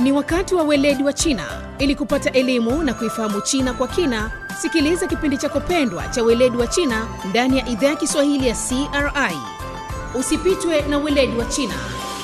Ni wakati wa weledi wa China. Ili kupata elimu na kuifahamu China kwa kina, sikiliza kipindi chako pendwa cha weledi wa China ndani ya idhaa ya Kiswahili ya CRI. Usipitwe na weledi wa China.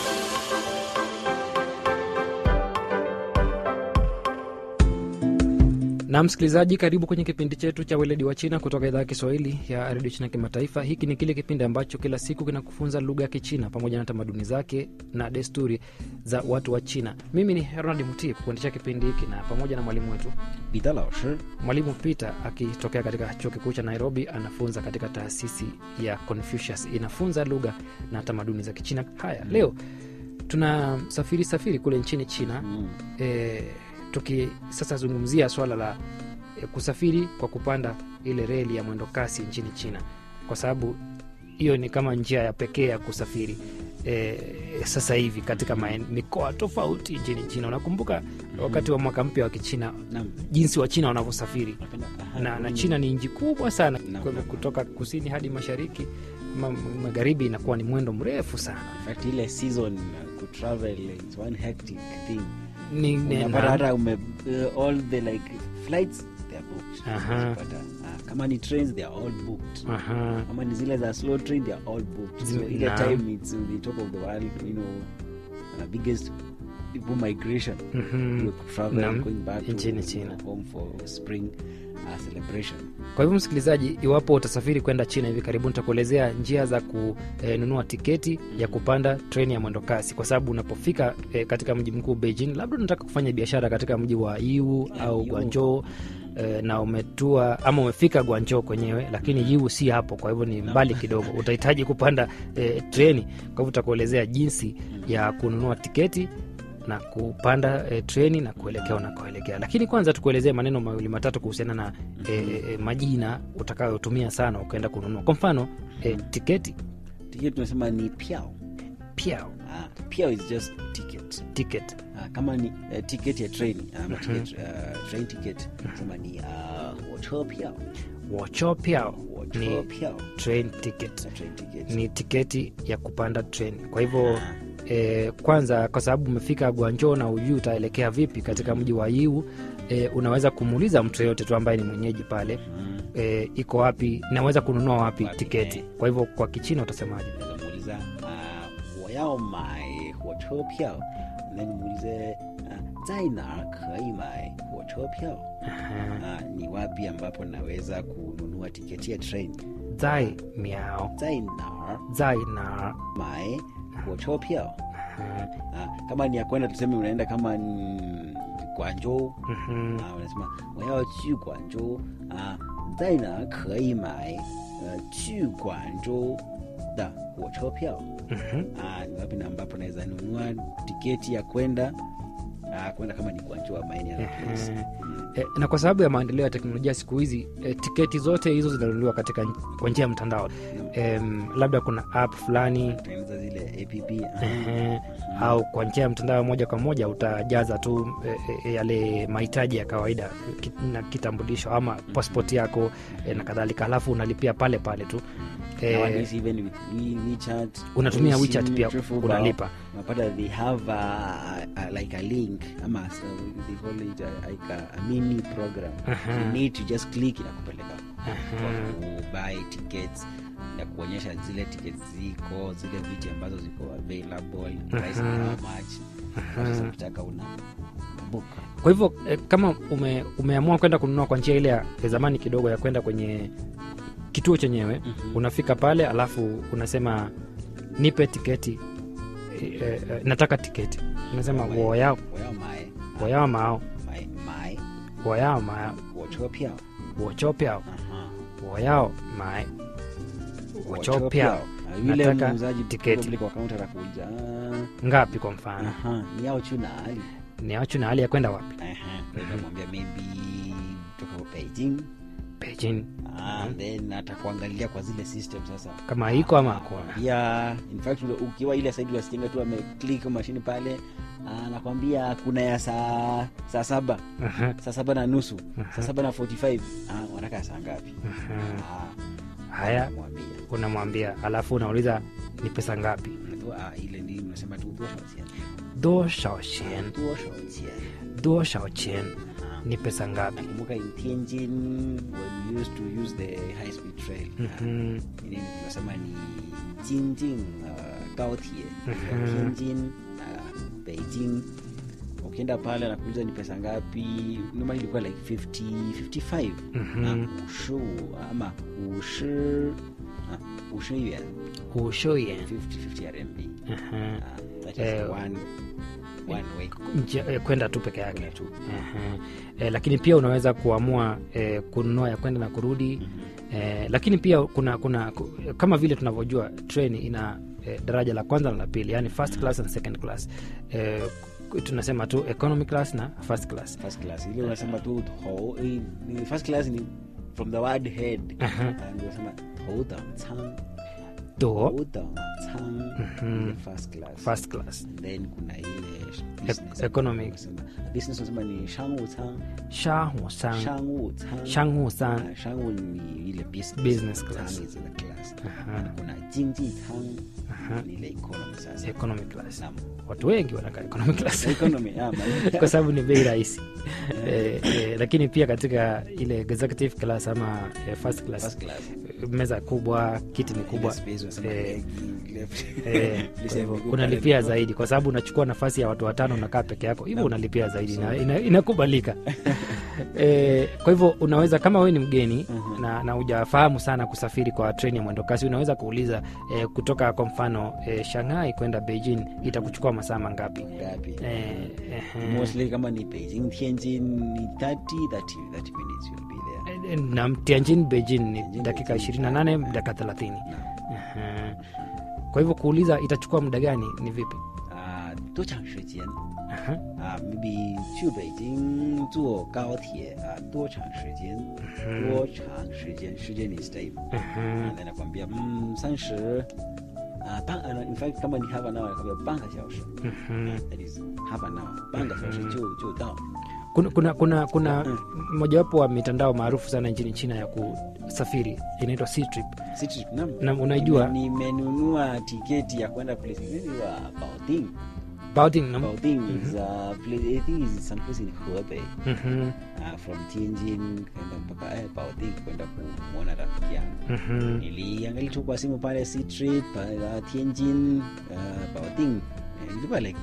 na msikilizaji karibu kwenye kipindi chetu cha weledi wa china kutoka idhaa ya kiswahili ya redio china kimataifa hiki ni kile kipindi ambacho kila siku kinakufunza lugha ya kichina pamoja na tamaduni zake na desturi za watu wa china mimi ni ronald muti kukuendesha kipindi hiki na pamoja na mwalimu wetu 彼得老师 mwalimu peter akitokea katika chuo kikuu cha nairobi anafunza katika taasisi ya confucius inafunza lugha na tamaduni za kichina haya leo tuna safiri safiri kule nchini china mm. e, tuki sasa zungumzia swala la e, kusafiri kwa kupanda ile reli ya mwendo kasi nchini china kwa sababu hiyo ni kama njia ya pekee ya kusafiri e, sasa hivi katika maen, mikoa tofauti nchini china unakumbuka wakati wa mwaka mpya wa kichina Naam. jinsi wa china wanavyosafiri Napenda- aha, na, na mm. china ni nchi kubwa sana Naam. kwa hivyo kutoka kusini hadi mashariki ma, magharibi inakuwa ni mwendo mrefu sana In fact, ile season uh, kutravel it's one hectic thing ni, ni, unapata na, hata ume uh, all the like flights they are booked Aha. Unapata, uh, kama ni trains they are all booked aha, kama ni zile za slow train they are all booked so Zime- ile naam. time it's on the top of the world you know uh, biggest people migration mhm. you travel Naam, going back nchini to China. home for spring uh, celebration kwa hivyo msikilizaji iwapo utasafiri kwenda china hivi karibuni nitakuelezea njia za kununua tiketi ya kupanda treni ya mwendo kasi kwa sababu unapofika e, katika mji mkuu beijing labda unataka kufanya biashara katika mji wa iu au Yiwu. guanjo e, na umetua ama umefika guanjo kwenyewe lakini yiwu si hapo kwa hivyo ni mbali kidogo utahitaji kupanda e, treni kwa hivyo utakuelezea jinsi ya kununua tiketi na kupanda e, treni na kuelekea unakoelekea lakini kwanza tukuelezee maneno mawili matatu kuhusiana na e, e, majina utakayotumia sana ukaenda kununua kwa mfano e, tiketi tiketi tunasema ni piao piao uh, piao is just ticket ticket uh, kama ni uh, ticket ya train ama ticket, uh, train ticket sema ni uh, wocho piao wocho piao wocho ni piao train ticket na train ticket ni tiketi ya kupanda treni kwa hivyo e, kwanza kwa sababu umefika gwanjo na ujui utaelekea vipi katika mji wa iu e, unaweza kumuuliza mtu yeyote tu ambaye ni mwenyeji pale Mm. e, iko wapi naweza kununua wapi Wapi, tiketi eh. kwa hivyo kwa kichina utasemaje Unaweza muuliza uh, 我要买火车票 then muulize uh, 在哪儿可以买火车票 Aha. uh, ni wapi ambapo naweza kununua tiketi ya train zai miao 在哪儿 zai na 买火车票 uh, kama ni ya kwenda tuseme unaenda kama ni Guangzhou Mhm. 啊，我什么我要去广州啊，在哪儿可以买呃去广州的火车票 Mhm. ah, ni wapi na ambapo naweza nunua tiketi ya kwenda ah, kwenda kama ni Guangzhou ama any other place. E, na kwa sababu ya maendeleo ya teknolojia siku hizi e, tiketi zote hizo zinanunuliwa katika kwa njia ya mtandao e, labda kuna app fulani Tengeneza zile app ah, ehe, au kwa njia ya mtandao moja kwa moja utajaza tu e, e, yale mahitaji ya kawaida ki- na kitambulisho ama passport yako e, na kadhalika halafu unalipia pale pale tu e, nowadays even with We- WeChat unatumia Weixin, WeChat pia Trifulba, unalipa unapata they have a, a, like a link ama so they call it a, like a, a mini program Aha. you need to just click inakupeleka Aha. kubuy tickets na kuonyesha zile tickets ziko zile viti ambazo ziko available price ni Aha. how much sasa ukitaka una book kwa hivyo e, kama ume, umeamua kwenda kununua kwa njia ile ya ya zamani kidogo ya kwenda kwenye kituo chenyewe Mhm. unafika pale alafu unasema nipe tiketi e, e, e, nataka tiketi unasema Wai- woyao 我要买 woyao mao 买买 woyao mao 火车票 wochopiao 啊哈 woyao mae 火 wochopiao 车票 Ah, yule Nataka muuzaji tiketi. probably kwa kaunta atakuuliza "Ah, ngapi kwa mfano aha ni au chu nahali ni achu na hali ya kwenda wapi namwambia maybe toka Beijing Beijing ah, then atakuangalia kwa zile system sasa kama iko ama hakuna ya in fact ule- ukiwa ile saidi wasijenga tu ameklik mashini pale anakwambia kuna ya saa saa saba Aha, saa saba na nusu Aha. saa saba na 45 ah, wanataka saa ngapi aha. Ah, haya namwambia unamwambia alafu unauliza ni pesa ngapi Unaambiwa, ah, ile ndi unasema tu "Those wasiana." do shao chen 多少钱 do shao chen ni pesa ngapi nakumbuka in tianjin when we used to use the high speed train Mhm. uh, nini tunasema ni jinjing uh, gaotie Mhm. tianjin uh, beijing ukienda pale nakuuliza ni pesa ngapi normally ilikuwa like 50 55 Mhm. na ushu ama ushi uh, ushi yuan usho yen 50 50 rmb Mhm. uh, that is Eh, one one way Njia- eh, kwenda tu peke yake Kwenda tu. Ehe. eh, lakini pia unaweza kuamua eh, kununua ya kwenda na kurudi eh, lakini pia kuna kuna ku- kama vile tunavyojua treni ina eh, daraja la kwanza na la pili yani first class and second class eh, ku- tunasema tu economy class na first class first class ile unasema tu ho eh, ni first class ni from the word head Aha. Ah, ndio unasema houdangcang to houdangcang Mhm. ile first class first class And then kuna ile business economic. Unasema- business unasema ni shangwucang shahusan shangwucang shanghusan Ah, shangwu ni ile business Business class. Cang is the class Aha. And kuna jingjicang Aha. ni ile economy sasa economy class Naam. watu wengi wanakaa economy class economy ah, ma- kwa sababu ni bei rahisi eh, eh, lakini pia katika ile executive class ama eh, first class first class meza kubwa kiti ni kubwa Ile space unasema eh, leg, left. eh, Place kwa ya hivyo miguu unalipia pale. zaidi kwa sababu unachukua nafasi ya watu watano unakaa peke yako hivyo Naam. unalipia zaidi na ina, inakubalika eh, kwa hivyo unaweza kama wewe ni mgeni Mhm. na, na ujafahamu sana kusafiri kwa treni ya mwendokasi unaweza kuuliza eh, kutoka kwa mfano eh, shanghai kwenda beijing itakuchukua masaa mangapi Ngapi? eh, eh, mostly kama ni beijing tianjin ni 30 30 30 minutes you'll be there eh, na tianjin beijing ni Tianjin, dakika Beijing, 28 eh, dakika 30 Naam. Ehe. kwa hivyo kuuliza itachukua muda gani ni vipi 啊，多长时间 Aha. 啊？maybe 去北京坐高铁啊，多长时间？多长时间？时间 is time。 Aha. 啊，那nakwambia mm, 三十啊半啊，in fact kama ni half an hour nakwambia 半个小时 Mhm. that is half an hour 半个小时就就到。 kuna kuna kuna, kuna mojawapo wa mitandao maarufu sana nchini china ya kusafiri inaitwa Ctrip. City Nam. Na unaijua? Nime- nimenunua tiketi ya kwenda place inaitwa Baoding. Baoding, nam- Baoding is a place, I think is some place in Hebei. Mhm, uh, from Tianjin kwenda mpaka eh, Baoding kwenda kumwona rafiki yangu. mhm. Niliangalia tu kwa simu pale C trip uh, Tianjin uh, Baoding eh, ilikuwa like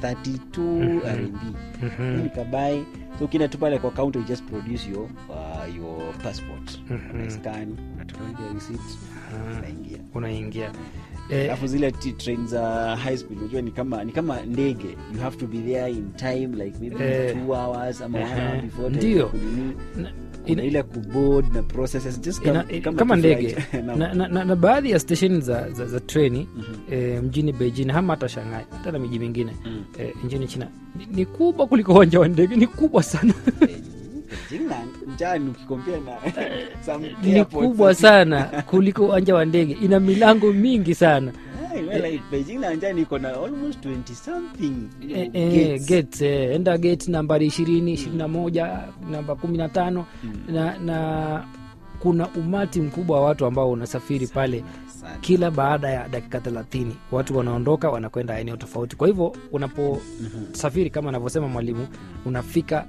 32 RMB. Mhm. Nikabai so ukienda tu pale kwa counter you just produce your uh, your passport Mhm. una scan unatoka ile receipt Ah, unaingia unaingia eh, alafu zile t- train za high speed unajua ni kama ni kama ndege you have to be there in time like maybe Eh. two hours ama one Ehe. hour before time Ndio. kunini. na- kuna ina- ile kuboard na processes just ina- kama, kama, kama tu ndege flight. Naam. na, na, na, na baadhi ya stesheni za, za, za treni Mhm. eh, mjini beijing ama hata shanghai hata na miji mingine Mm. eh, nchini china ni, ni kubwa kuliko uwanja wa ndege ni kubwa sana Beijing na njani ukikompea na some ni airports. kubwa sana kuliko uwanja wa ndege ina milango mingi sana Hey, well, like, Beijing na njani iko na almost 20 something you know, Eh, eh, gates. gates, eh, enda gate nambari ishirini ishirini na moja namba kumi na tano Mm. na, na kuna umati mkubwa wa watu ambao unasafiri pale Sana. kila baada ya dakika thelathini watu wanaondoka wanakwenda eneo tofauti kwa hivyo unaposafiri kama anavyosema mwalimu unafika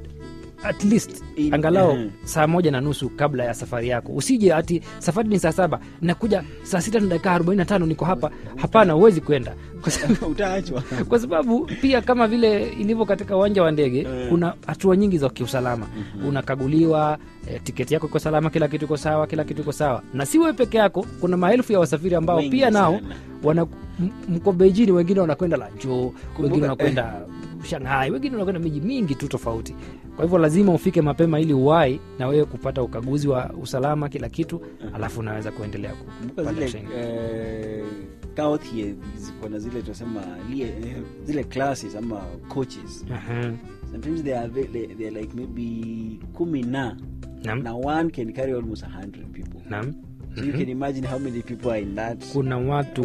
at least In- angalau Mhm. saa moja na nusu kabla ya safari yako usije ati safari ni saa saba nakuja saa sita na dakika arobaini na tano niko hapa hapana huwezi kwenda kwa sababu utaachwa kwa sababu pia kama vile ilivyo katika uwanja wa ndege Mm. kuna hatua nyingi za kiusalama unakaguliwa eh, tiketi yako iko salama kila kitu iko sawa kila kitu iko sawa na si wewe peke yako kuna maelfu ya wasafiri ambao Wengi pia nao sana. wana m- mko beijini wengine wanakwenda lanjo wengine eh. wanakwenda shanghai wengine wanakwenda miji mingi tu tofauti kwa hivyo lazima ufike mapema ili uwai na wewe kupata ukaguzi wa usalama kila kitu alafu unaweza kuendelea kumbuka kupanda zile treni eh, kaothie ziko na zile tunasema lie- eh, zile classes ama coaches Aha. sometimes they are, ve- they, they are like maybe kumi na Naam. na one can carry almost 100 people Naam. so you can imagine how many people are in that kuna watu